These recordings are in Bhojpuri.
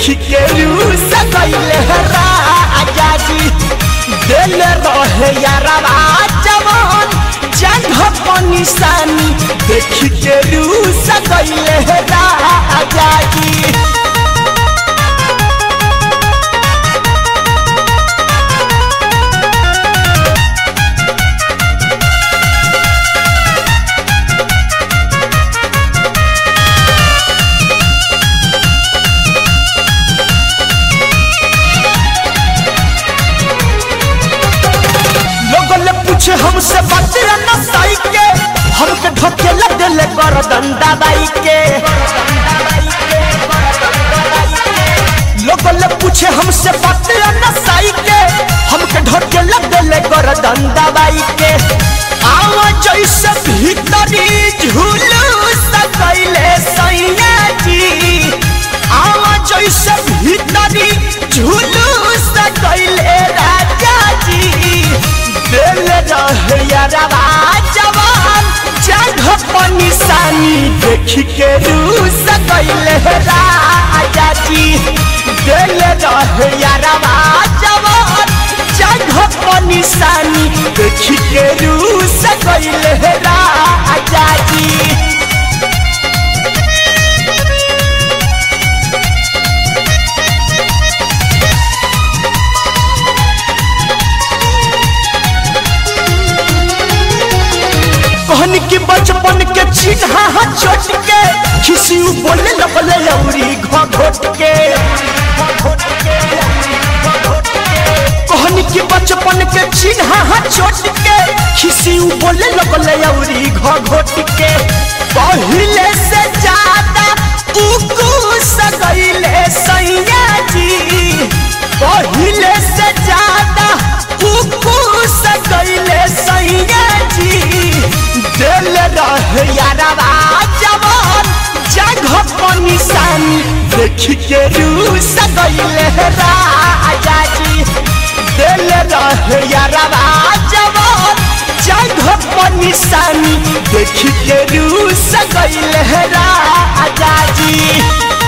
देखी के रूस गईले राजा जी दिल रहे यारवा जवान जगह पर निशानी देखी के रूस गईले राजा जी लोगन ने पूछे हमसे बतिया न साई के हमके ढकेला दिले कर दंडा बाई के लोगन ने पूछे हमसे बतिया न साई के हमके ढकेला दिले कर दंडा बाई के आवा जैसे भीतरी झूलू सकैले सैया जी आवा जैसे भीतरी झूलू सकैले राजा जी दिल रहे यारवा जवान जगह पर निशानी देखी के रूस गईले राजा जी दिल रहे यारवा जवान जगह पर निशानी देखी के रूस गईले राजा जी कहनी की बचपन के चिन्हा चोट के खिसी बोले लगले लौरी घोट के कहनी की बचपन के चिन्हा चोट के खिसी बोले लगले लौरी घोट के पहिले से ज्यादा उकू सगैले सैया जी पहिले से ज्यादा उकू सगैले सैया जी दिल रहे यारवा जवान जगह पर निशानी देख के रूस गईले राजा जी दिल रहे यारवा जवान जगह पर निशानी देख के रूस गईले राजा जी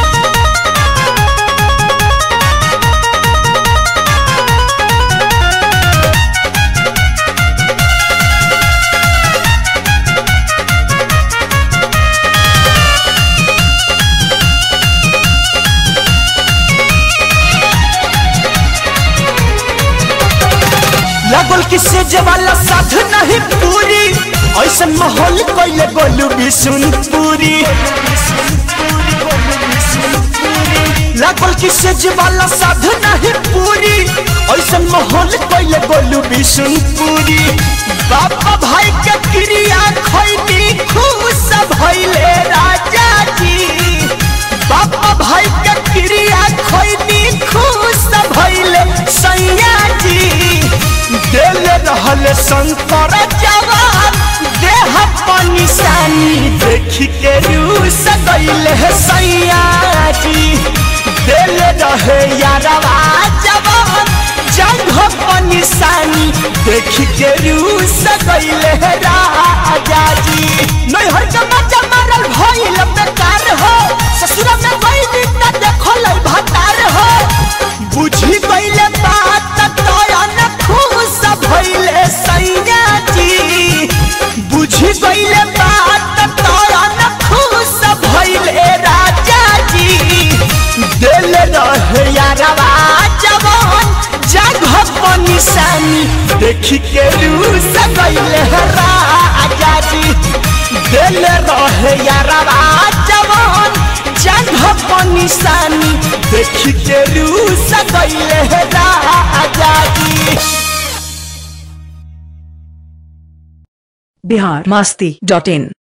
लागल किसे जवाला साथ नहीं पूरी ऐसा माहौल कोइले बोलू बिसुनपुरी लागल किसे जवाला साथ नहीं पूरी ऐसा माहौल कोइले बोलू बिसुनपुरी बाबा भाई के क्रिया खैनी खुश भइले राजा जी बाबा भाई के क्रिया खैनी खुश भइले सैया जी दिल रहल शंकर जवान देह पर निशानी देखी के रूस गईले सैया जी दिल रहे यारवा जवान जंग पर निशानी देखी के रूस गईले राजा जी नैहर के मजा मारल भइल बेकार हो ससुर में गईली त देखल भतार हो बुझी गईले बात तोयन खुश भइले सैया जी बुझी गईले बात तोयन खुश भइले राजा जी दिल रहे यारवा जवान जगह पर निशानी देखी के रूस गईले राजा जी दिल रहे यारवा जवान जगह पर निशानी देखी के रूस गईले राजा जी बिहार मस्ती डॉट इन